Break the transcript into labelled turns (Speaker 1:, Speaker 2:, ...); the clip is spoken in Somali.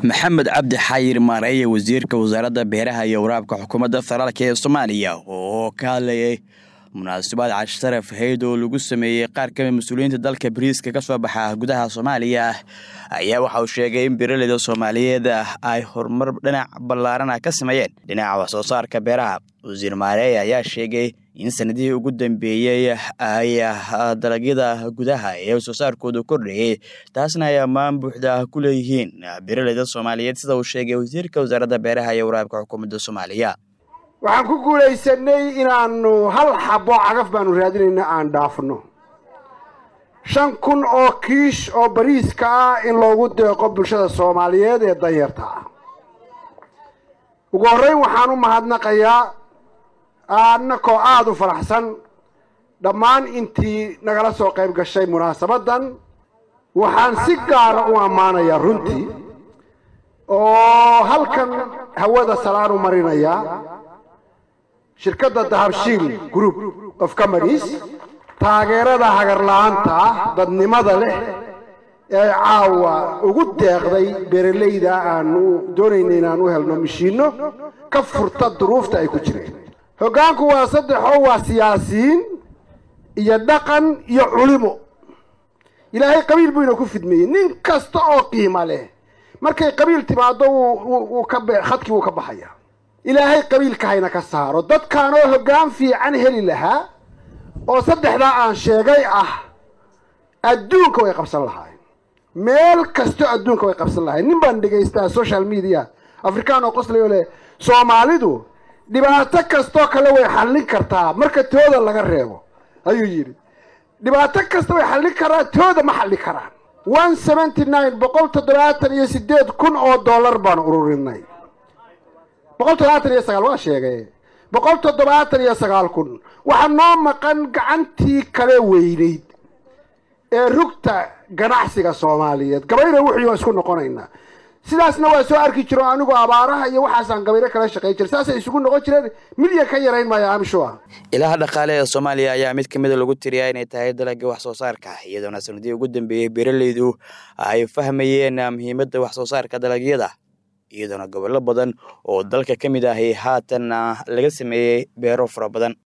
Speaker 1: maxamed cabdi xayir maareeye wasiirka wasaaradda beeraha iyo waraabka xukuumadda federaalk ee soomaaliya oo ka hadlayay munaasabad casharaf hayd oo lagu sameeyey qaar kamid mas-uuliyiinta dalka bariiska ka soo baxa gudaha soomaaliya ayaa waxa uu sheegay in beeraleyda soomaaliyeed ay horumar dhinac ballaarana ka sameeyeen dhinaca wax soo saarka beeraha wasiir maareeye ayaa sheegay in sanadihii ugu dambeeyey ay dalagyada gudaha ee soo saarkoodu kordhayey taasna ay ammaan buuxda ku leeyihiin beeraleyda soomaaliyeed sida uu sheegay wasiirka wasaaradda beeraha iyo waraabka xukuumadda soomaaliya
Speaker 2: waxaan ku guulaysanay inaanu hal xabo cagaf baanu raadinayna aan dhaafno shan kun oo kiish oo bariiska ah in loogu deeqo bulshada soomaaliyeed ee danyarta ah ugu horreyn waxaan u mahadnaqayaa annakoo aada u faraxsan dhammaan intii nagala soo qayb gashay munaasabaddan waxaan si gaara u ammaanayaa runtii oo halkan hawada salaan u marinayaa shirkadda dahabshiil group of companies taageerada hagarla-aanta ah dadnimada leh ee caawa ugu deeqday beeralayda aanu doonayna inaan u helno mashiinno ka furta duruufta ay ku jireen hoggaanku waa saddexoo waa siyaasiyiin iyo dhaqan iyo culimo ilaahay qabiil buu ina ku fidmeeyey nin kasta oo qiima leh markay qabiil timaado wuu ka khadkii wuu ka baxaya ilaahay qabiilka hayna ka saaro dadkaanoo hoggaan fiican heli lahaa oo saddexdaa aan sheegay ah adduunka way qabsan lahaayeen meel kasto adduunka way qabsan lahayen nin baan dhegaystaa social media afrikaan oo qoslayo leh soomaalidu dhibaato kastoo kale way xallin kartaa marka tooda laga reebo ayuu yidhi dhibaato kasta way xallin karaa tooda ma xalli karaan one seventy nine boqol toddobaatan iyo sideed kun oo dollar baan ururinay boqol toddobaatan iyo sagaal waa sheegay boqol toddobaatan iyo sagaal kun waxaa noo maqan gacantii kale weynayd ee rugta ganacsiga soomaaliyeed gabayna wuxuu waa isku noqonaynaa sidaasna waa soo arki jiro anigoo abaaraha iyo waxaasaan gabayro kala shaqey jira saasay isugu noqon jireen milyan ka yarayn maayo amshoa
Speaker 1: ilaha dhaqaale ee soomaaliya ayaa mid kamida lagu tiriyaa inay tahay dalagga wax soo saarka iyadoona sanadihii ugu dambeeyey beeraleydu ay fahmayeen muhiimadda wax soo saarka dalagyada iyadoona gobollo badan oo dalka ka mid ahi haatan laga sameeyey beero fara badan